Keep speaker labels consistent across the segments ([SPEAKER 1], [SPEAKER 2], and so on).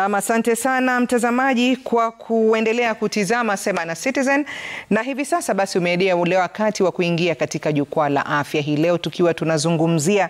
[SPEAKER 1] Nam, asante sana mtazamaji kwa kuendelea kutizama Sema na Citizen, na hivi sasa basi umeedia ule wakati wa kuingia katika jukwaa la afya hii leo, tukiwa tunazungumzia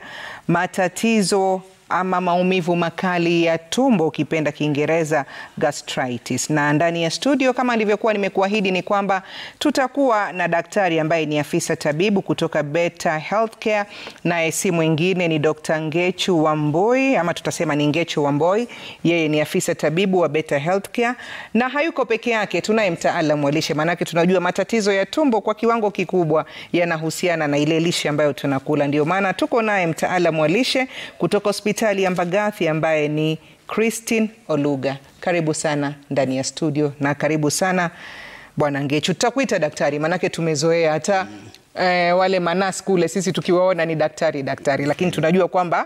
[SPEAKER 1] matatizo ama maumivu makali ya tumbo, ukipenda Kiingereza gastritis. Na ndani ya studio kama nilivyokuwa nimekuahidi ni kwamba tutakuwa na daktari ambaye ni afisa tabibu kutoka Beta Healthcare, naye si mwingine ni Dr. Ngechu Wamboi ama tutasema ni Ngechu Wamboi. Yeye ni afisa tabibu wa Beta Healthcare na hayuko peke yake, tunaye mtaalamu wa lishe, maanake tunajua matatizo ya tumbo kwa kiwango kikubwa yanahusiana na ile lishe ambayo tunakula. Ndio maana tuko naye mtaalamu wa lishe kutoka hospitali ya Mbagathi ambaye ni Christine Oluga. Karibu sana ndani ya studio na karibu sana Bwana Ngechu. Tutakuita daktari maanake tumezoea hata eh, wale manas kule sisi tukiwaona ni daktari daktari, lakini tunajua kwamba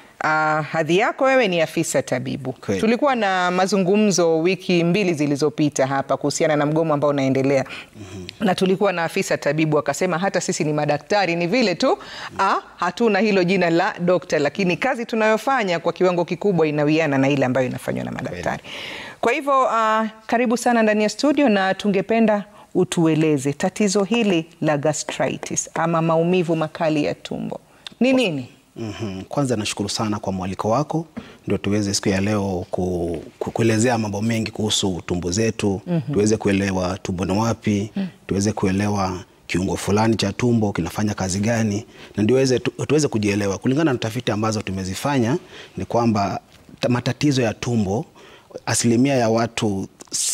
[SPEAKER 1] Uh, hadhi yako wewe ni afisa tabibu.
[SPEAKER 2] Kweli.
[SPEAKER 1] Tulikuwa na mazungumzo wiki mbili zilizopita hapa kuhusiana na mgomo ambao unaendelea na tulikuwa na afisa tabibu akasema hata sisi ni madaktari, ni vile tu ah, hatuna hilo jina la dokta, lakini kazi tunayofanya kwa kiwango kikubwa inawiana na ile ambayo inafanywa na madaktari. Kwa hivyo uh, karibu sana ndani ya studio na tungependa utueleze tatizo hili la gastritis ama maumivu makali ya tumbo ni nini?
[SPEAKER 2] Mhm. Kwanza nashukuru sana kwa mwaliko wako, ndio tuweze siku ya leo ku, ku, kuelezea mambo mengi kuhusu tumbo zetu tuweze kuelewa tumbo ni wapi tuweze kuelewa kiungo fulani cha tumbo kinafanya kazi gani, na ndiweze tu, tuweze kujielewa. Kulingana na tafiti ambazo tumezifanya ni kwamba ta- matatizo ya tumbo, asilimia ya watu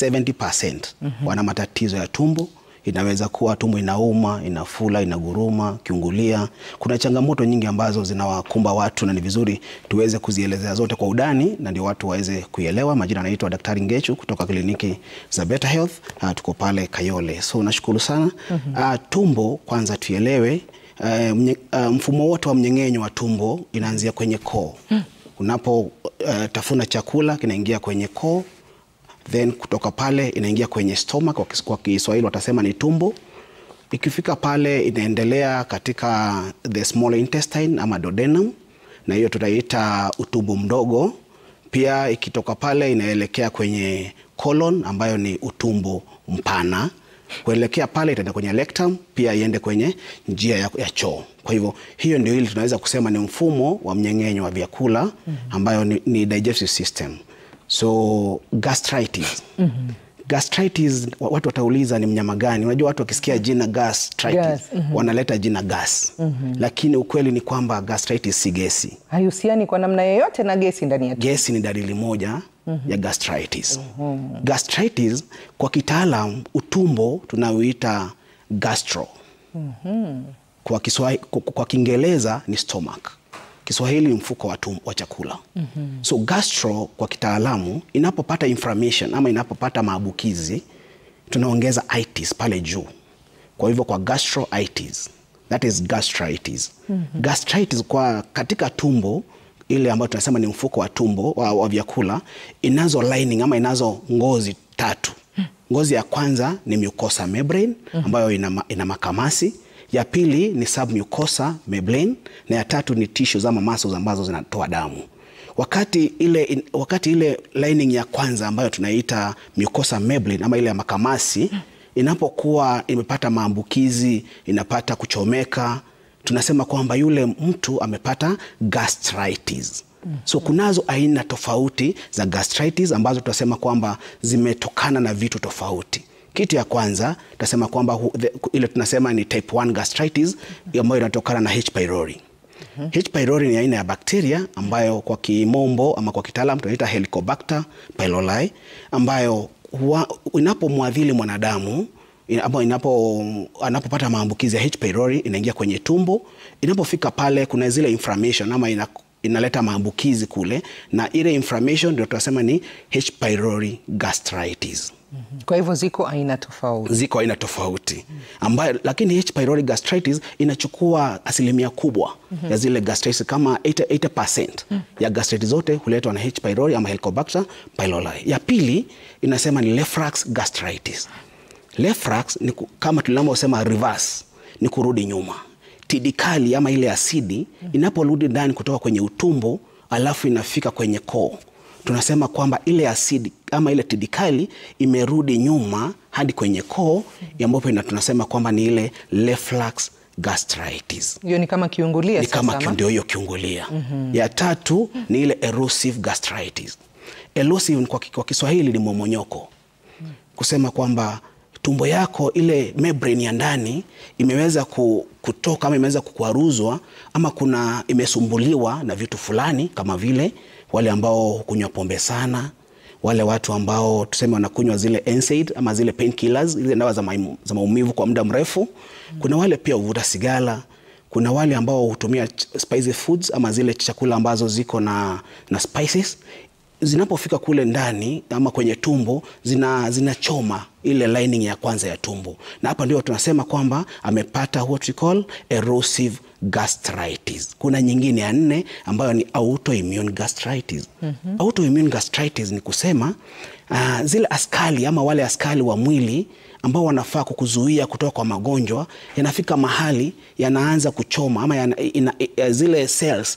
[SPEAKER 2] 70% wana matatizo ya tumbo inaweza kuwa tumbo inauma, inafula, inaguruma, kiungulia. Kuna changamoto nyingi ambazo zinawakumba watu na ni vizuri tuweze kuzielezea zote kwa udani na ndio watu waweze kuielewa. Majina anaitwa Daktari Ngechu kutoka kliniki za Beta Health. Uh, tuko pale Kayole. So nashukuru sana. Uh, tumbo kwanza tuelewe, uh, mnye, uh, mfumo wote wa mmeng'enyo wa tumbo inaanzia kwenye koo. Unapo uh, tafuna chakula kinaingia kwenye koo then kutoka pale inaingia kwenye stomach, kwa kis- kwa Kiswahili watasema ni tumbo. Ikifika pale inaendelea katika the small intestine ama duodenum, na hiyo tutaiita utumbo mdogo. Pia ikitoka pale inaelekea kwenye colon ambayo ni utumbo mpana. Kuelekea pale itaenda kwenye rectum, pia iende kwenye njia ya, ya choo. Kwa hivyo hiyo ndio ili tunaweza kusema ni mfumo wa mmeng'enyo wa vyakula ambayo ni, ni digestive system. So gastritis. Gastritis wa- watu watauliza ni mnyama gani? Unajua watu wakisikia jina gastritis
[SPEAKER 1] Gas,
[SPEAKER 2] wanaleta jina gas. Lakini ukweli ni kwamba gastritis si gesi.
[SPEAKER 1] Haihusiani kwa namna yoyote na gesi ndani ya tumbo.
[SPEAKER 2] Gesi ni dalili moja ya gastritis. Gastritis kwa kitaalam utumbo tunaoita gastro. Kwa Kiswahili, kwa- kwa Kiingereza ni stomach. Kiswahili ni mfuko wa, tum, wa chakula. So gastro kwa kitaalamu inapopata inflammation ama inapopata maambukizi tunaongeza itis pale juu. Kwa hivyo kwa gastroitis, that is gastritis. Gastritis kwa katika tumbo ile ambayo tunasema ni mfuko wa tumbo wa, wa vyakula inazo lining ama inazo ngozi tatu. Ngozi ya kwanza ni mucosa membrane ambayo ina, ma- ina makamasi. Ya pili ni submucosa membrane na ya tatu ni tissues ama muscles ambazo zinatoa damu. Wakati ile, in- wakati ile lining ya kwanza ambayo tunaita mucosa membrane ama ile ya makamasi inapokuwa imepata maambukizi, inapata kuchomeka, tunasema kwamba yule mtu amepata gastritis. So kunazo aina tofauti za gastritis ambazo tunasema kwamba zimetokana na vitu tofauti. Kitu ya kwanza tunasema kwamba hu- the- ile tunasema ni type 1 gastritis ambayo inatokana na H pylori. H pylori ni aina ya bakteria ambayo kwa kimombo ama kwa kitaalam tunaita Helicobacter pylori ambayo huwa- inapomwadhili mwanadamu ina- ama inapo anapopata maambukizi ya H pylori inaingia kwenye tumbo. Inapofika pale kuna zile inflammation ama ina, inaleta maambukizi kule, na ile inflammation ndio tunasema ni H pylori gastritis
[SPEAKER 1] Kwa hivyo ziko aina tofauti.
[SPEAKER 2] ziko aina tofauti ambayo, lakini H pylori gastritis inachukua asilimia kubwa ya zile gastritis kama 80, 80% ya gastritis zote huletwa na H pylori ama Helicobacter pylori. Ya pili inasema ni reflux gastritis. Reflux ni ku- kama tunavyosema reverse, ni kurudi nyuma. Tidikali ama ile asidi inaporudi ndani kutoka kwenye utumbo alafu inafika kwenye koo tunasema kwamba ile asidi ama ile tidikali imerudi nyuma hadi kwenye koo ambapo ina- tunasema kwamba ni ile reflux gastritis
[SPEAKER 1] Hiyo ni kama kiungulia
[SPEAKER 2] ni
[SPEAKER 1] sasa,
[SPEAKER 2] kama
[SPEAKER 1] ama?
[SPEAKER 2] ndio hiyo kiungulia. Ya tatu ni ile erosive gastritis. Erosive kwa, kwa Kiswahili ni momonyoko, kusema kwamba tumbo yako ile membrane ya ndani imeweza ku- kutoka ama imeweza kukwaruzwa ama kuna imesumbuliwa na vitu fulani, kama vile wale ambao hukunywa pombe sana, wale watu ambao tuseme wanakunywa zile NSAID ama zile painkillers, zile dawa za, maimu- za maumivu kwa muda mrefu. Kuna wale pia huvuta sigara kuna wale ambao hutumia ch- spicy foods ama zile chakula ambazo ziko na, na spices zinapofika kule ndani ama kwenye tumbo zina zinachoma ile lining ya kwanza ya tumbo, na hapa ndio tunasema kwamba amepata what we call erosive gastritis. Kuna nyingine ya nne ambayo ni autoimmune gastritis. Autoimmune gastritis ni kusema uh, zile askari ama wale askari wa mwili ambao wanafaa kukuzuia kutoka kwa magonjwa yanafika mahali yanaanza kuchoma ama yana, ina, ina, zile cells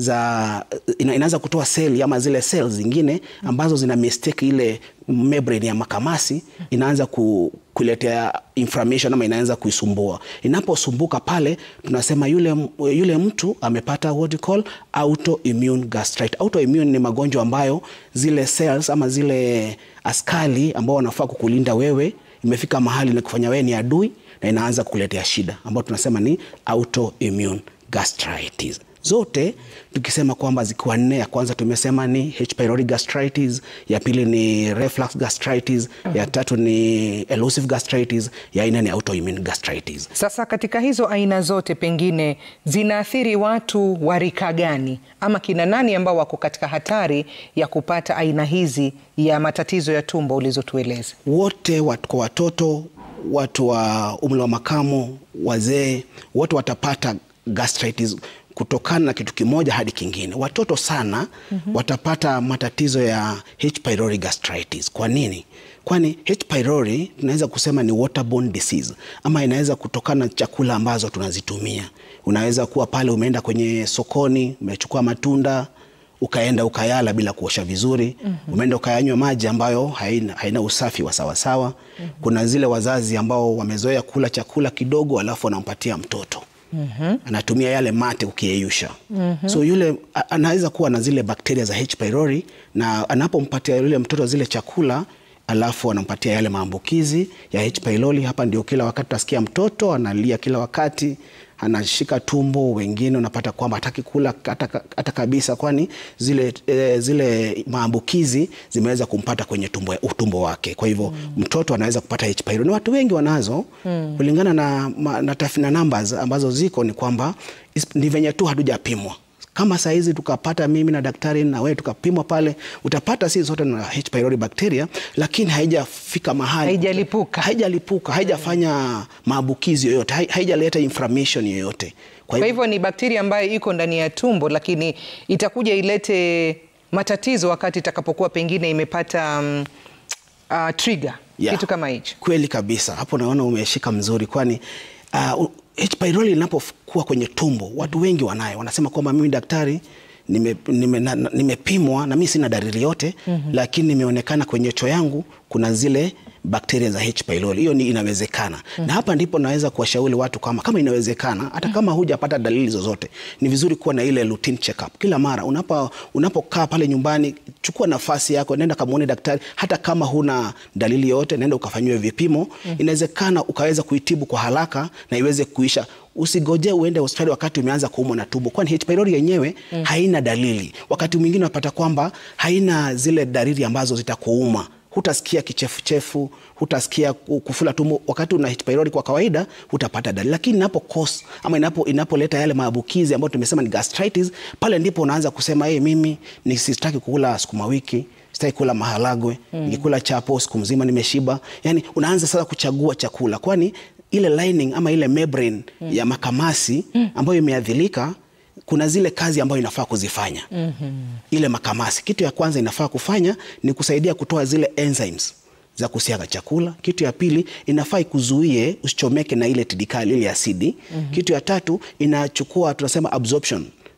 [SPEAKER 2] za ina, inaanza kutoa seli ama zile cells zingine ambazo zina mistake ile membrane ya makamasi inaanza ku, kuletea inflammation ama inaanza kuisumbua. Inaposumbuka pale, tunasema yule, yule mtu amepata what you call autoimmune gastritis. Autoimmune ni magonjwa ambayo zile cells ama zile askari ambao wanafaa kukulinda wewe imefika mahali na kufanya wewe ni adui na inaanza kukuletea shida ambayo tunasema ni autoimmune gastritis. Zote tukisema kwamba zikiwa nne, ya kwanza tumesema ni H pylori gastritis, ya pili ni reflux gastritis, ya tatu ni elusive gastritis, ya nne ni autoimmune gastritis.
[SPEAKER 1] Sasa katika hizo aina zote pengine zinaathiri watu wa rika gani, ama kina nani ambao wako katika hatari ya kupata aina hizi ya matatizo ya tumbo ulizotueleza?
[SPEAKER 2] Wote wat, kwa watoto, watu wa umri wa makamo, wazee, wote watapata gastritis kutokana na kitu kimoja hadi kingine. Watoto sana watapata matatizo ya H pylori gastritis. Kwa nini? Kwani H pylori tunaweza kusema ni waterborne disease, ama inaweza kutokana na chakula ambazo tunazitumia. Unaweza kuwa pale umeenda kwenye sokoni, umechukua matunda ukaenda ukayala bila kuosha vizuri. Umeenda ukayanywa maji ambayo haina, haina usafi wa sawasawa. Kuna zile wazazi ambao wamezoea kula chakula kidogo alafu wanampatia mtoto anatumia yale mate ukiyeyusha. So yule a- anaweza kuwa na zile bakteria za H pylori, na anapompatia yule mtoto zile chakula alafu anampatia yale maambukizi ya H pylori. Hapa ndio kila wakati utasikia mtoto analia kila wakati, anashika tumbo. Wengine unapata kwamba hataki kula hata, hata kabisa, kwani zile, e, zile maambukizi zimeweza kumpata kwenye tumbo, utumbo wake. Kwa hivyo mtoto anaweza kupata H pylori, na watu wengi wanazo kulingana na, ma- na, taf- na numbers ambazo ziko ni kwamba is- ni venye tu hatujapimwa kama saa hizi tukapata mimi na daktari na wewe tukapimwa pale, utapata si zote na H pylori bacteria, lakini haijafika mahali,
[SPEAKER 1] Haijalipuka.
[SPEAKER 2] haijalipuka, haijafanya maambukizi yoyote, hai- haijaleta inflammation yoyote. Kwa
[SPEAKER 1] Kwa hivyo ni bakteria ambayo iko ndani ya tumbo, lakini itakuja ilete matatizo wakati itakapokuwa pengine imepata um, uh, trigger
[SPEAKER 2] Yeah.
[SPEAKER 1] kitu kama hicho.
[SPEAKER 2] Kweli kabisa, hapo naona umeshika mzuri, kwani uh, H pylori inapokuwa kwenye tumbo, watu wengi wanayo, wanasema kwamba mimi daktari nimepimwa nime, na- na- nimepimwa na mimi sina dalili yote lakini nimeonekana kwenye choo yangu kuna zile bakteria za H pylori. Hiyo ni inawezekana, na hapa ndipo naweza kuwashauri watu kama kama inawezekana, hata kama hujapata dalili zozote, ni vizuri kuwa na ile routine check up kila mara unapo unapokaa pale nyumbani. Chukua nafasi yako, nenda kamuone daktari, hata kama huna dalili yoyote, nenda ukafanyiwe vipimo. Inawezekana ukaweza kuitibu kwa haraka na iweze kuisha. Usigoje uende hospitali wakati umeanza kuumwa na tumbo, kwani H pylori yenyewe haina dalili. Wakati mwingine unapata kwamba haina zile dalili ambazo zitakuuma hutasikia kichefuchefu, hutasikia ku- kufula tumbo. Wakati una H pylori kwa kawaida hutapata dalili, lakini inapo cause ama inapo inapoleta yale maambukizi ambayo tumesema ni gastritis, pale ndipo unaanza kusema hey, mimi ni sitaki kukula sukuma wiki sitaki kula maharagwe nikikula chapo siku mzima nimeshiba. Yani unaanza sasa kuchagua chakula, kwani ile lining ama ile membrane ya makamasi ambayo imeadhirika kuna zile kazi ambayo inafaa kuzifanya ile makamasi. Kitu ya kwanza inafaa kufanya ni kusaidia kutoa zile enzymes za kusiaga chakula. Kitu ya pili inafaa ikuzuie usichomeke na ile tidikali ile asidi. Kitu ya tatu inachukua tunasema absorption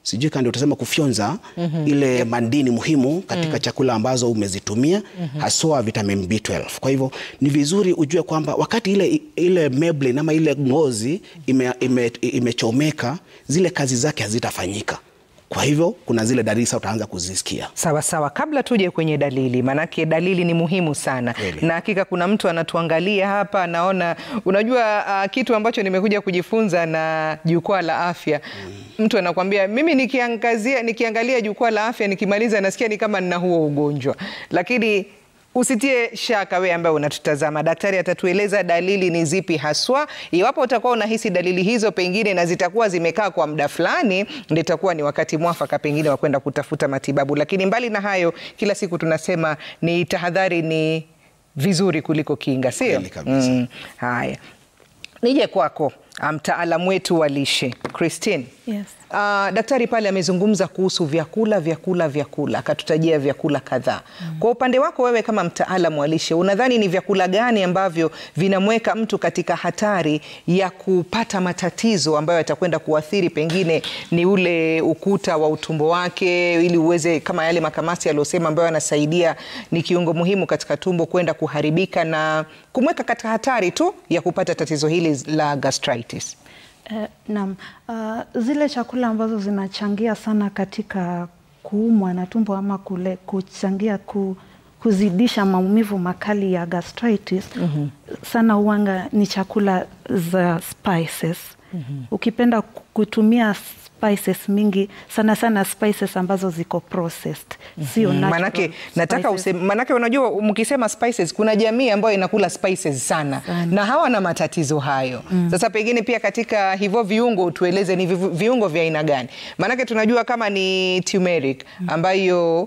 [SPEAKER 2] sijui kama ndio utasema kufyonza ile madini muhimu katika chakula ambazo umezitumia haswa vitamin B12. Kwa hivyo ni vizuri ujue kwamba wakati ile, ile membrane ama ile ngozi imechomeka ime, imechomeka, zile kazi zake hazitafanyika. Kwa hivyo kuna zile dalili sasa utaanza kuzisikia.
[SPEAKER 1] Sawa sawa, kabla tuje kwenye dalili, maanake dalili ni muhimu sana
[SPEAKER 2] Kweli.
[SPEAKER 1] na hakika kuna mtu anatuangalia hapa, anaona unajua, uh, kitu ambacho nimekuja kujifunza na jukwaa la afya mtu anakwambia mimi nikiangazia, nikiangalia jukwaa la afya nikimaliza nasikia ni kama nina huo ugonjwa, lakini usitie shaka wewe ambaye unatutazama, daktari atatueleza dalili ni zipi haswa. Iwapo utakuwa unahisi dalili hizo pengine na zitakuwa zimekaa kwa muda fulani, ndio itakuwa ni wakati mwafaka pengine wa kwenda kutafuta matibabu. Lakini mbali na hayo, kila siku tunasema ni tahadhari ni vizuri kuliko kinga, sio?
[SPEAKER 2] Kweli kabisa.
[SPEAKER 1] Mm, haya, nije kwako mtaalamu wetu wa lishe Christine.
[SPEAKER 3] Yes.
[SPEAKER 1] Uh, daktari pale amezungumza kuhusu vyakula vyakula vyakula, akatutajia vyakula kadhaa. Kwa upande wako wewe kama mtaalamu wa lishe, unadhani ni vyakula gani ambavyo vinamweka mtu katika hatari ya kupata matatizo ambayo yatakwenda kuathiri pengine ni ule ukuta wa utumbo wake, ili uweze kama yale makamasi aliyosema, ambayo yanasaidia, ni kiungo muhimu katika tumbo kwenda kuharibika na kumweka katika hatari tu ya kupata tatizo hili la gastritis.
[SPEAKER 3] Eh, naam. Uh, zile chakula ambazo zinachangia sana katika kuumwa na tumbo ama kule kuchangia ku, kuzidisha maumivu makali ya gastritis sana huanga ni chakula za spices. Ukipenda ku- kutumia spices mingi sana sana spices ambazo ziko processed, sio natural
[SPEAKER 1] Manake nataka
[SPEAKER 3] spices.
[SPEAKER 1] useme, manake unajua mkisema spices kuna jamii ambayo inakula spices sana,
[SPEAKER 3] Sana.
[SPEAKER 1] na hawana matatizo hayo. Sasa pengine pia katika hivyo viungo tueleze ni vivu- viungo vya aina gani? Manake tunajua kama ni turmeric ambayo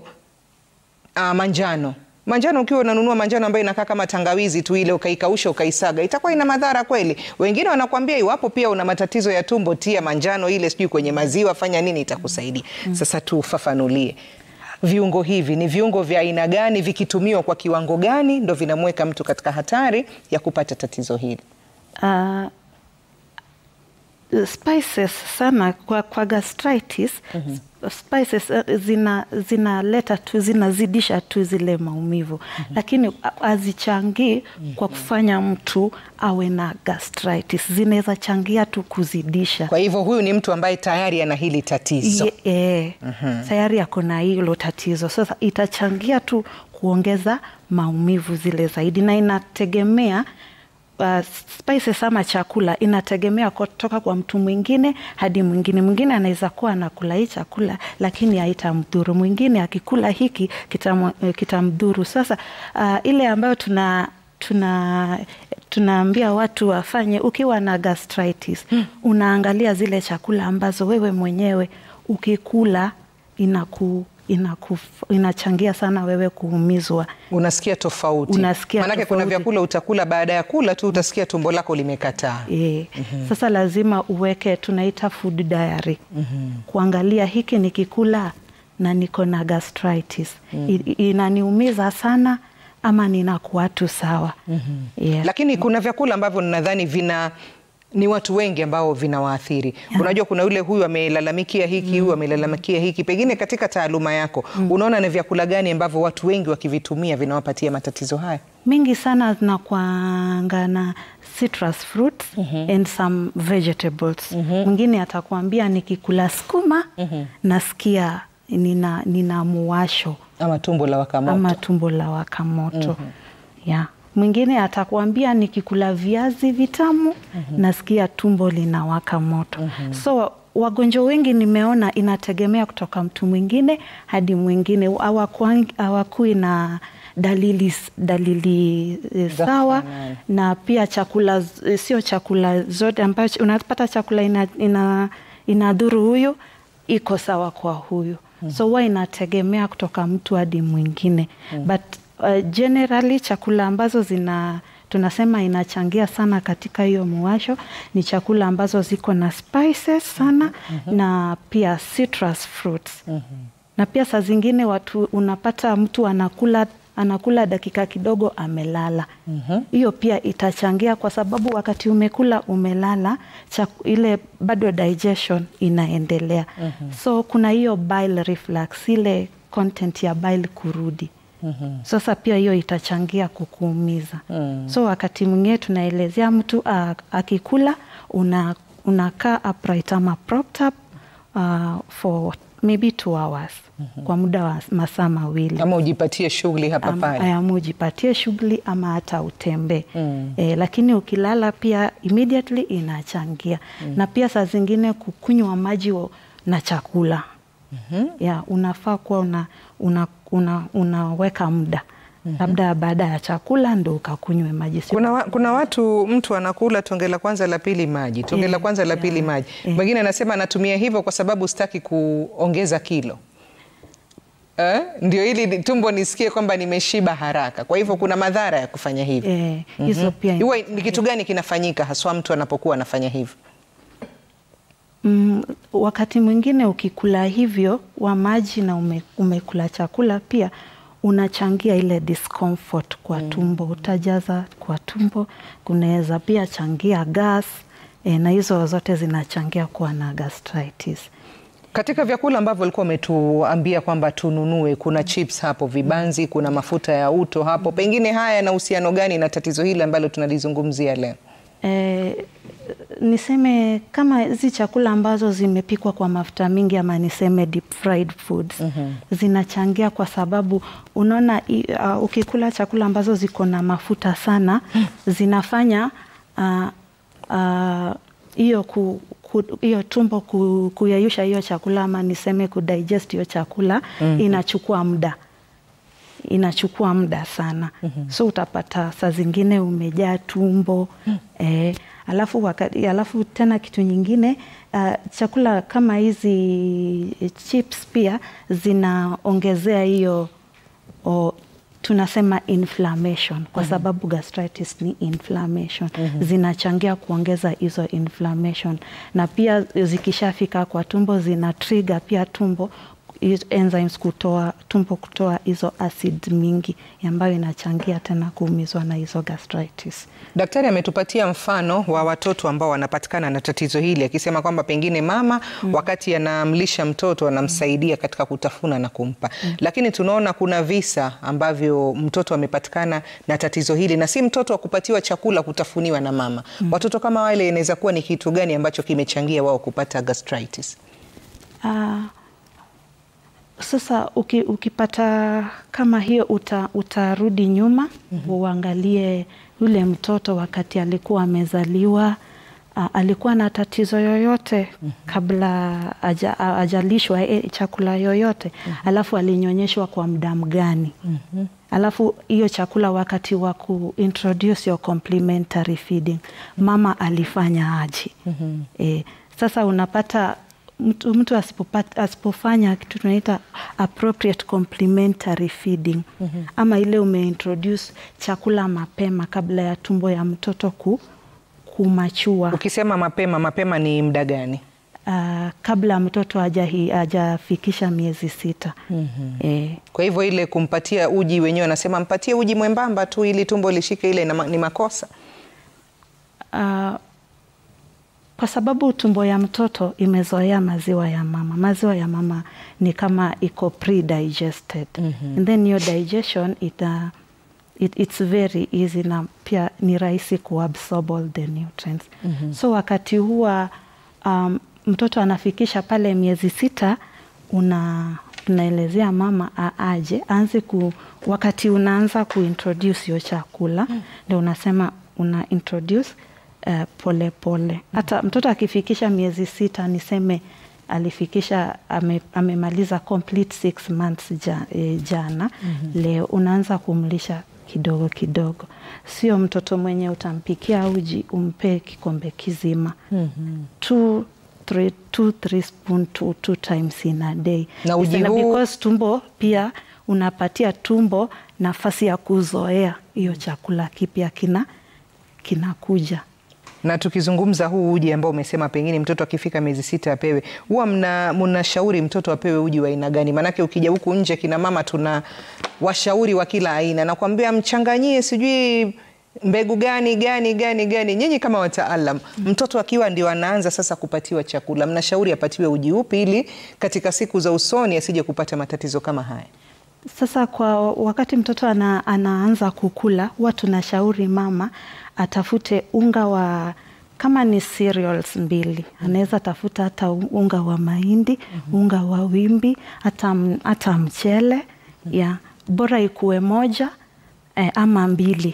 [SPEAKER 1] ah, manjano manjano ukiwa unanunua manjano ambayo inakaa kama tangawizi tu ile ukaikausha ukaisaga itakuwa ina madhara kweli? Wengine wanakuambia iwapo pia una matatizo ya tumbo, tia manjano ile sijui kwenye maziwa, fanya nini, itakusaidia. Sasa tufafanulie viungo hivi ni viungo vya aina gani, vikitumiwa kwa kiwango gani ndo vinamweka mtu katika hatari ya kupata tatizo hili?
[SPEAKER 3] Uh, spices sana kwa, kwa gastritis spices uh, zina zinaleta tu zinazidisha tu zile maumivu lakini hazichangii kwa kufanya mtu awe na gastritis zinaweza changia tu kuzidisha
[SPEAKER 1] Kwa hivyo huyu ni mtu ambaye tayari ana hili tatizo.
[SPEAKER 3] Ye- eh, tayari ako na hilo tatizo sasa itachangia tu kuongeza maumivu zile zaidi na inategemea uh, spices ama chakula inategemea kutoka kwa mtu mwingine hadi mwingine mwingine anaweza kuwa anakula hii chakula lakini haitamdhuru mwingine akikula hiki kitamwa- eh, kitamdhuru sasa uh, ile ambayo tuna tuna tunaambia watu wafanye ukiwa na gastritis unaangalia zile chakula ambazo wewe mwenyewe ukikula inaku, inaku, inachangia sana wewe kuumizwa
[SPEAKER 1] Unasikia tofauti,
[SPEAKER 3] Unasikia
[SPEAKER 1] manake kuna
[SPEAKER 3] tofauti.
[SPEAKER 1] vyakula utakula, baada ya kula tu utasikia tumbo lako limekataa.
[SPEAKER 3] E, Sasa lazima uweke tunaita food diary kuangalia hiki nikikula na niko na gastritis I- inaniumiza sana ama ninakuwa tu sawa yeah.
[SPEAKER 1] Lakini kuna vyakula ambavyo nadhani vina ni watu wengi ambao vinawaathiri. Unajua, kuna yule huyu amelalamikia hiki, huyu amelalamikia hiki. Pengine katika taaluma yako unaona ni vyakula gani ambavyo watu wengi wakivitumia vinawapatia matatizo haya?
[SPEAKER 3] mingi sana zinakwanga na citrus fruits and some vegetables mwingine atakuambia nikikula sukuma nasikia nina, nina muwasho
[SPEAKER 1] Ama tumbo la wakamoto.
[SPEAKER 3] ama tumbo la waka moto yeah. Mwingine atakuambia nikikula viazi vitamu nasikia tumbo linawaka moto so wagonjwa wengi nimeona inategemea kutoka mtu mwingine hadi mwingine, Hawakuang- hawakui na dalili, dalili eh,
[SPEAKER 1] Za
[SPEAKER 3] sawa
[SPEAKER 1] kufanana.
[SPEAKER 3] na pia chakula z- sio chakula zote ambayo unapata chakula ina, ina, inadhuru huyu iko sawa kwa huyu so huwa inategemea kutoka mtu hadi mwingine but uh, generally chakula ambazo zina tunasema inachangia sana katika hiyo muwasho ni chakula ambazo ziko na spices sana na pia citrus fruits na pia saa zingine watu unapata mtu anakula anakula dakika kidogo amelala. Hiyo pia itachangia kwa sababu wakati umekula umelala, chaku, ile bado digestion inaendelea. So kuna hiyo bile reflux, ile content ya bile kurudi. Sasa pia hiyo itachangia kukuumiza. So wakati mwingine tunaelezea mtu a- akikula una unakaa upright ama propped up uh, for maybe two hours kwa muda wa masaa mawili
[SPEAKER 1] ama ujipatie shughuli hapa
[SPEAKER 3] Am-
[SPEAKER 1] pale.
[SPEAKER 3] ama ujipatie shughuli ama hata utembee e, lakini ukilala pia immediately inachangia na pia saa zingine kukunywa maji wa- na chakula ya unafaa kuwa una, una, una, unaweka muda labda baada ya chakula ndo ukakunywe maji sio
[SPEAKER 1] Kuna, wa, kuna watu mtu anakula tonge la kwanza la pili maji, tonge la
[SPEAKER 3] Yeah,
[SPEAKER 1] kwanza la
[SPEAKER 3] yeah,
[SPEAKER 1] pili maji.
[SPEAKER 3] yeah.
[SPEAKER 1] Mwingine anasema anatumia hivyo kwa sababu sitaki kuongeza kilo eh? Ndio ili tumbo nisikie kwamba nimeshiba haraka. Kwa hivyo kuna madhara ya kufanya hivyo.
[SPEAKER 3] Eh, hizo pia
[SPEAKER 1] Huwa ni kitu gani kinafanyika haswa mtu anapokuwa anafanya hivyo?
[SPEAKER 3] Mm, wakati mwingine ukikula hivyo wa maji na ume, umekula chakula pia unachangia ile discomfort kwa tumbo, utajaza kwa tumbo, kunaweza pia changia gas e, na hizo zote zinachangia kuwa na gastritis.
[SPEAKER 1] Katika vyakula ambavyo ulikuwa umetuambia kwamba tununue, kuna chips hapo, vibanzi, kuna mafuta ya uto hapo, pengine haya yana uhusiano gani na tatizo hili ambalo tunalizungumzia leo?
[SPEAKER 3] E, niseme kama hizi chakula ambazo zimepikwa kwa mafuta mingi ama niseme deep fried foods zinachangia kwa sababu unaona i- uh, ukikula chakula ambazo ziko na mafuta sana zinafanya uh, uh, hiyo ku ku- hiyo tumbo ku, kuyayusha hiyo chakula ama niseme kudigest hiyo chakula inachukua muda inachukua muda sana so utapata saa zingine umejaa tumbo eh, alafu, wakati, alafu tena kitu nyingine uh, chakula kama hizi chips pia zinaongezea hiyo o, tunasema inflammation kwa sababu gastritis ni inflammation zinachangia kuongeza hizo inflammation na pia zikishafika kwa tumbo zina trigger pia tumbo hizo enzymes kutoa tumbo kutoa hizo acid mingi ambayo inachangia tena kuumizwa na hizo gastritis.
[SPEAKER 1] Daktari ametupatia mfano wa watoto ambao wanapatikana na tatizo hili akisema kwamba pengine mama wakati anamlisha mtoto anamsaidia katika kutafuna na kumpa, lakini tunaona kuna visa ambavyo mtoto amepatikana na tatizo hili na si mtoto wa kupatiwa chakula kutafuniwa na mama. Watoto kama wale inaweza kuwa ni kitu gani ambacho kimechangia wao kupata gastritis?
[SPEAKER 3] Ah, sasa uki, ukipata kama hiyo uta, utarudi nyuma uangalie yule mtoto wakati alikuwa amezaliwa ah, alikuwa na tatizo yoyote kabla aja, a- ajalishwa eh, chakula yoyote alafu alinyonyeshwa kwa muda mgani alafu hiyo chakula wakati wa kuintroduce your complementary feeding mama alifanya aje eh, sasa unapata mtu, mtu asipopata, asipofanya kitu tunaita appropriate complementary feeding ama ile umeintroduce chakula mapema kabla ya tumbo ya mtoto ku, kumachua
[SPEAKER 1] Ukisema mapema, mapema ni muda gani?
[SPEAKER 3] uh, kabla mtoto hajahi- hajafikisha miezi sita eh,
[SPEAKER 1] Kwa hivyo ile kumpatia uji wenyewe anasema mpatie uji mwembamba tu ili tumbo lishike, ile ina- ni makosa.
[SPEAKER 3] uh, kwa sababu tumbo ya mtoto imezoea maziwa ya mama. Maziwa ya mama ni kama iko pre-digested and then your digestion ita, it, it's very easy na pia ni rahisi kuabsorb all the nutrients so wakati huwa um, mtoto anafikisha pale miezi sita una unaelezea mama aaje aanze ku wakati unaanza kuintroduce hiyo chakula ndio unasema una introduce uh, pole pole. Hata mtoto akifikisha miezi sita niseme alifikisha ame, amemaliza complete six months ja, e, jana leo unaanza kumlisha kidogo kidogo, sio mtoto mwenye utampikia uji umpe kikombe kizima two, three, two, three spoon two, two times in a day
[SPEAKER 1] Na uji
[SPEAKER 3] Isana-
[SPEAKER 1] huu-
[SPEAKER 3] because tumbo pia unapatia tumbo nafasi ya kuzoea hiyo chakula kipya kina kinakuja
[SPEAKER 1] Na tukizungumza huu uji ambao umesema pengine mtoto akifika miezi sita apewe, huwa mna mnashauri mtoto apewe uji wa aina gani? Maanake ukija huku nje kina mama tuna washauri wa kila aina, nakwambia mchanganyie sijui mbegu gani gani gani gani. Nyinyi kama wataalam, mtoto akiwa ndio anaanza sasa kupatiwa chakula, mnashauri apatiwe uji upi ili katika siku za usoni asije kupata matatizo kama haya?
[SPEAKER 3] Sasa kwa wakati mtoto ana, anaanza kukula, huwa tunashauri mama atafute unga wa kama ni cereals mbili, anaweza tafuta hata unga wa mahindi, unga wa wimbi, hata, hata mchele ya bora ikuwe moja eh, ama mbili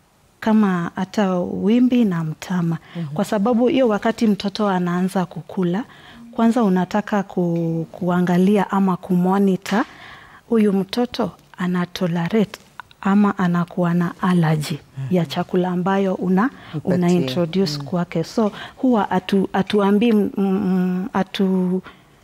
[SPEAKER 3] kama hata wimbi na mtama mm -hmm. Kwa sababu hiyo wakati mtoto anaanza kukula, kwanza unataka ku, kuangalia ama kumonita huyu mtoto ana tolerate ama anakuwa na allergy mm -hmm. ya chakula ambayo una, una introduce mm -hmm. kwake, so huwa atu, atuambii mm, atu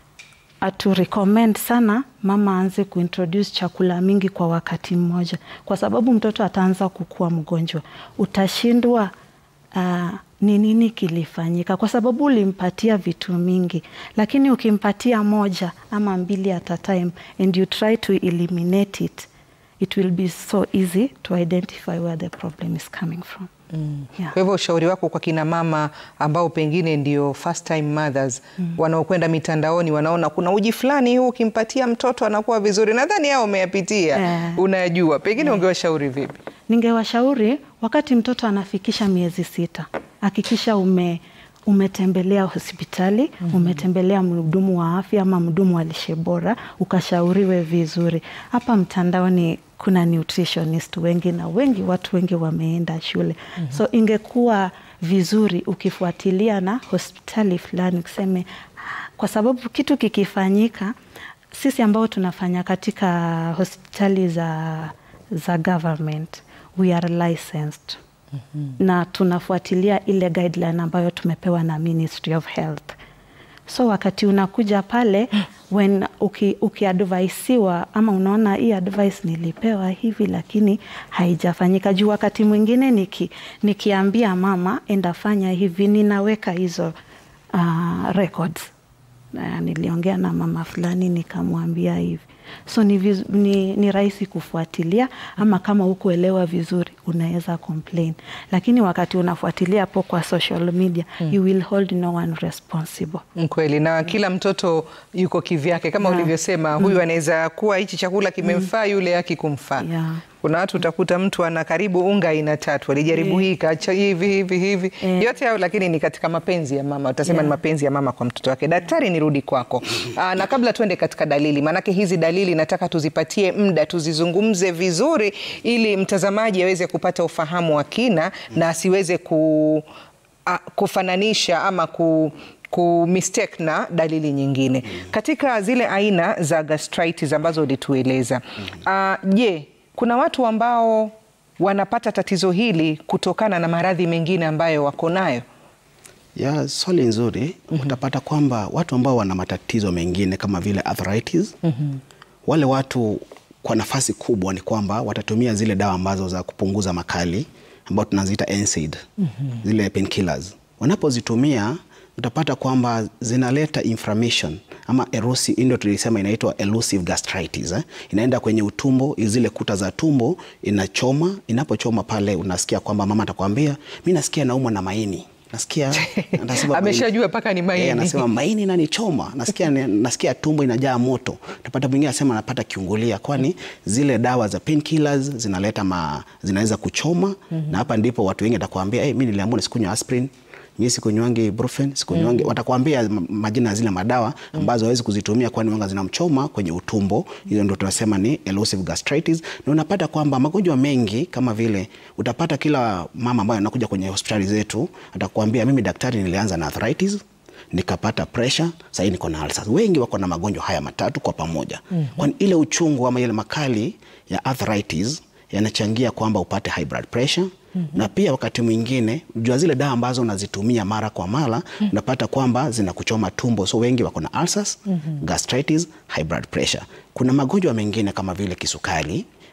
[SPEAKER 3] atu recommend sana mama aanze kuintroduce chakula mingi kwa wakati mmoja, kwa sababu mtoto ataanza kukua mgonjwa. Utashindwa uh, ni nini kilifanyika, kwa sababu ulimpatia vitu mingi, lakini ukimpatia moja ama mbili at a time and you try to eliminate it it will be so easy to identify where the problem is coming from.
[SPEAKER 1] Mm. Yeah. Kwa hivyo ushauri wako kwa kina mama ambao pengine ndio first time mothers mm. wanaokwenda mitandaoni wanaona kuna uji fulani huu ukimpatia mtoto anakuwa vizuri, nadhani hao umeyapitia yeah. unayajua, pengine yeah. ungewashauri vipi?
[SPEAKER 3] Ningewashauri wakati mtoto anafikisha miezi sita, hakikisha ume umetembelea hospitali mm -hmm. umetembelea mhudumu wa afya ama mhudumu wa lishe bora ukashauriwe vizuri. Hapa mtandaoni kuna nutritionist wengi na wengi watu wengi wameenda shule mm -hmm. so ingekuwa vizuri ukifuatilia na hospitali fulani ukiseme, kwa sababu kitu kikifanyika, sisi ambao tunafanya katika hospitali za, za government we are licensed Mm -hmm. na tunafuatilia ile guideline ambayo tumepewa na Ministry of Health. So wakati unakuja pale when ukiadvaisiwa uki ama unaona hii advice nilipewa hivi lakini haijafanyika, juu wakati mwingine niki, nikiambia mama endafanya hivi ninaweka hizo uh, records. Uh, niliongea na mama fulani nikamwambia hivi so ni, viz, ni, ni rahisi kufuatilia ama kama hukuelewa vizuri unaweza complain, lakini wakati unafuatilia hapo kwa social media hmm. you will hold no one responsible.
[SPEAKER 1] Kweli, na kila mtoto yuko kivyake kama yeah. ulivyosema huyu hmm. anaweza kuwa hichi chakula kimemfaa hmm. yule akikumfaa yeah. Kuna watu utakuta mtu ana karibu unga aina tatu, alijaribu yeah. hii kaacha hivi hivi hivi yeah. yote hayo, lakini ni katika mapenzi ya mama, utasema yeah. ni mapenzi ya mama kwa mtoto wake. Daktari, nirudi kwako aa, na kabla tuende katika dalili, maanake hizi dalili nataka tuzipatie muda tuzizungumze vizuri, ili mtazamaji aweze kupata ufahamu wa kina na asiweze ku, a, kufananisha ama ku ku mistake na dalili nyingine katika zile aina za gastritis ambazo ulitueleza. Je, uh, kuna watu ambao wanapata tatizo hili kutokana na maradhi mengine ambayo wako nayo?
[SPEAKER 2] Ya, swali nzuri. mm -hmm. Utapata kwamba watu ambao wana matatizo mengine kama vile arthritis mm -hmm. wale watu kwa nafasi kubwa ni kwamba watatumia zile dawa ambazo za kupunguza makali ambao tunaziita NSAID mm -hmm. zile painkillers. Wanapozitumia utapata kwamba zinaleta inflammation ama erosive, ndio tulisema inaitwa elusive gastritis eh? Inaenda kwenye utumbo, zile kuta za tumbo inachoma. Inapochoma pale, unasikia kwamba mama atakwambia mi nasikia naumwa na maini nasikia
[SPEAKER 1] ameshajua mpaka ni maini.
[SPEAKER 2] E, anasema maini inanichoma, nasikia nasikia tumbo inajaa moto. Utapata mwingine anasema anapata kiungulia, kwani zile dawa za painkillers zinaleta ma, zinaweza kuchoma mm -hmm. na hapa ndipo watu wengi atakwambia hey, mi niliamua nisikunywa aspirin mimi sikunywangi ibuprofen sikunywangi mm. Watakwambia majina ya zile madawa ambazo hawezi kuzitumia kwani wanga zinamchoma kwenye utumbo. Hiyo ndio tunasema ni elusive gastritis, na unapata kwamba magonjwa mengi kama vile utapata kila mama ambaye anakuja kwenye hospitali zetu atakwambia mimi daktari, nilianza na arthritis nikapata pressure, sasa niko na ulcers. Wengi wako na magonjwa haya matatu kwa pamoja mm -hmm. Kwani ile uchungu ama ile makali ya arthritis yanachangia kwamba upate high blood pressure Mm -hmm. Na pia wakati mwingine jua zile dawa ambazo unazitumia mara kwa mara mm -hmm. unapata kwamba zinakuchoma tumbo, so wengi wako na ulcers, mm -hmm. gastritis, high blood pressure. Kuna magonjwa mengine kama vile kisukari,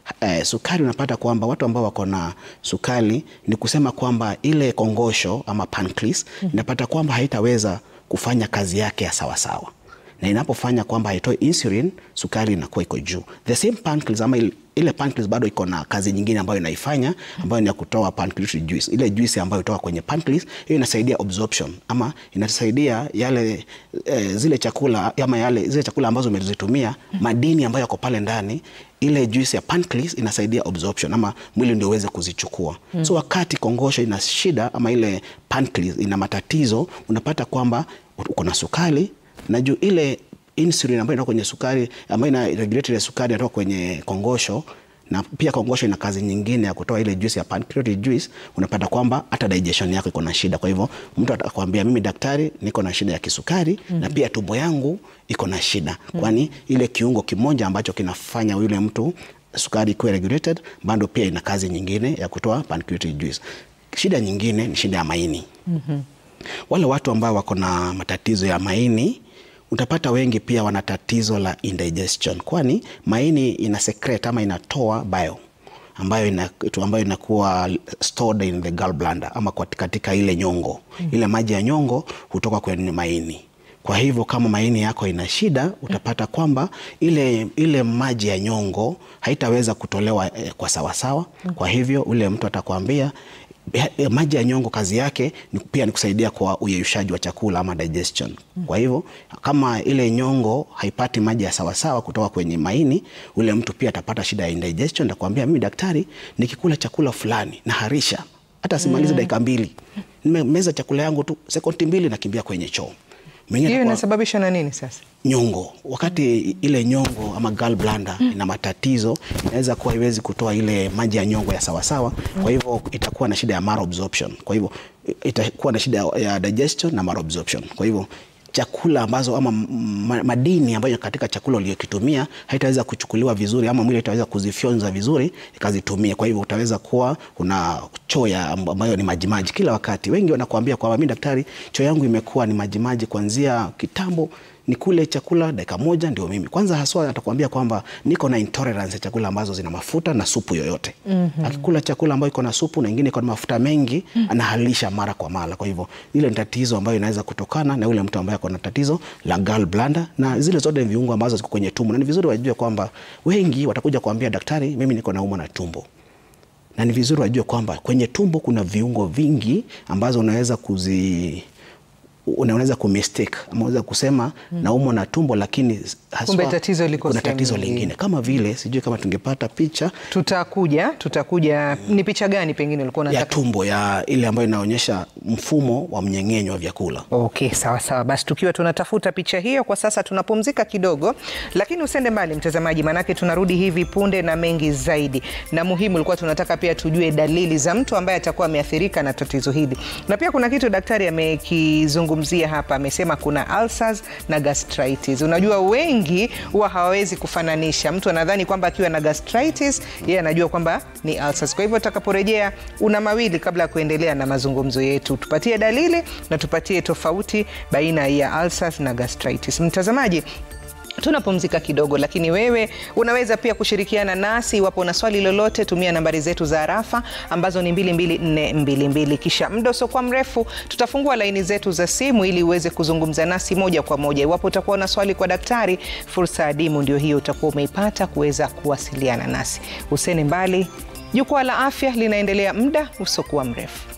[SPEAKER 2] eh, sukari unapata kwamba watu ambao wako na sukari ni kusema kwamba ile kongosho ama pancreas inapata kwamba haitaweza kufanya kazi yake ya sawasawa na inapofanya kwamba haitoi insulin, sukari inakuwa iko juu. The same pancreas ama ile, ile pancreas bado iko na kazi nyingine ambayo inaifanya ambayo ni ya kutoa pancreatic juice. Ile juice ambayo hutoka kwenye pancreas hiyo inasaidia absorption ama inasaidia yale eh, zile chakula ama yale zile chakula ambazo umezitumia madini ambayo yako pale ndani ile juice ya pancreas inasaidia absorption ama mwili ndio uweze kuzichukua. Mm. So wakati kongosho ina shida ama ile pancreas ina matatizo, unapata kwamba uko na sukari na juu ile insulin ambayo inatoka kwenye sukari ambayo ina regulate ile sukari inatoka kwenye kongosho na pia kongosho ina kazi nyingine ya kutoa ile juice ya pancreatic juice, unapata kwamba hata digestion yako iko na shida. Kwa hivyo mtu atakwambia mimi daktari, niko na shida ya kisukari mm -hmm. na pia tumbo yangu iko na shida mm -hmm. kwani ile kiungo kimoja ambacho kinafanya yule mtu sukari ikuwe regulated bado pia ina kazi nyingine ya kutoa pancreatic juice. Shida nyingine ni shida ya maini mm -hmm. wale watu ambao wako na matatizo ya maini utapata wengi pia wana tatizo la indigestion, kwani maini ina secrete ama inatoa bile ambayo ina, ambayo inakuwa stored in the gallbladder ama katika ile nyongo mm. Ile maji ya nyongo hutoka kwenye maini. Kwa hivyo kama maini yako ina shida, utapata kwamba ile, ile maji ya nyongo haitaweza kutolewa eh, kwa sawasawa. Kwa hivyo ule mtu atakwambia maji ya nyongo kazi yake ni pia ni kusaidia kwa uyeyushaji wa chakula ama digestion. Kwa hivyo kama ile nyongo haipati maji ya sawasawa kutoka kwenye maini, ule mtu pia atapata shida ya indigestion. Atakwambia mimi daktari, nikikula chakula fulani naharisha hata simalize mm. dakika mbili, nimemeza chakula yangu tu sekondi mbili nakimbia kwenye choo.
[SPEAKER 1] Hiyo inasababishwa na nini sasa?
[SPEAKER 2] Nyongo wakati ile nyongo ama gallbladder mm. ina matatizo, inaweza kuwa iwezi kutoa ile maji ya nyongo ya sawasawa mm. Kwa hivyo itakuwa na shida ya malabsorption, kwa hivyo itakuwa na shida ya digestion na malabsorption. Kwa hivyo chakula ambazo ama madini ambayo katika chakula uliyokitumia haitaweza kuchukuliwa vizuri ama mwili itaweza kuzifyonza vizuri ikazitumia. Kwa hivyo utaweza kuwa una choo ambayo ni majimaji kila wakati. Wengi wanakuambia kwamba mimi daktari, choo yangu imekuwa ni majimaji kuanzia kitambo ni kule chakula dakika moja ndio mimi kwanza. Haswa atakwambia kwamba niko na intolerance ya chakula ambazo zina mafuta na supu yoyote. mm -hmm. Akikula chakula ambayo iko na supu na ingine iko na mafuta mengi mm -hmm. anahalisha mara kwa mara. Kwa hivyo ile ni tatizo ambayo inaweza kutokana na yule mtu ambaye ako na tatizo la gallbladder na zile zote viungo ambazo ziko kwenye tumbo, na ni vizuri wajue kwamba wengi watakuja kuambia daktari, mimi niko naumwa na tumbo na ni vizuri wajue kwamba kwenye tumbo kuna viungo vingi ambazo unaweza kuzi unaweza kumistake ama unaweza kusema hmm, naumwa na tumbo lakini
[SPEAKER 1] haswa tatizo liko
[SPEAKER 2] kuna tatizo lingine kama vile sijui kama tungepata picha
[SPEAKER 1] tutakuja tutakuja hmm. Ni picha gani pengine ulikuwa unataka?
[SPEAKER 2] Ya tumbo ya ile ambayo inaonyesha mfumo wa mmeng'enyo wa vyakula.
[SPEAKER 1] Okay, sawa sawa, basi tukiwa tunatafuta picha hiyo kwa sasa tunapumzika kidogo, lakini usende mbali mtazamaji, manake tunarudi hivi punde na mengi zaidi, na muhimu ilikuwa tunataka pia tujue dalili za mtu ambaye atakuwa ameathirika na tatizo hili, na pia kuna kitu daktari amekizungumza mzia hapa amesema kuna ulcers na gastritis. Unajua wengi huwa hawawezi kufananisha. Mtu anadhani kwamba akiwa na gastritis yeye anajua kwamba ni ulcers. Kwa hivyo tutakaporejea, una mawili kabla ya kuendelea na mazungumzo yetu, tupatie dalili na tupatie tofauti baina ya ulcers na gastritis. Mtazamaji, tunapumzika kidogo, lakini wewe unaweza pia kushirikiana nasi iwapo una swali lolote. Tumia nambari zetu za arafa ambazo ni 22422 kisha muda usiokuwa mrefu tutafungua laini zetu za simu ili uweze kuzungumza nasi moja kwa moja. Iwapo utakuwa na swali kwa daktari, fursa adimu ndio hiyo utakuwa umeipata kuweza kuwasiliana nasi. Usene mbali, jukwaa la afya linaendelea muda usiokuwa mrefu.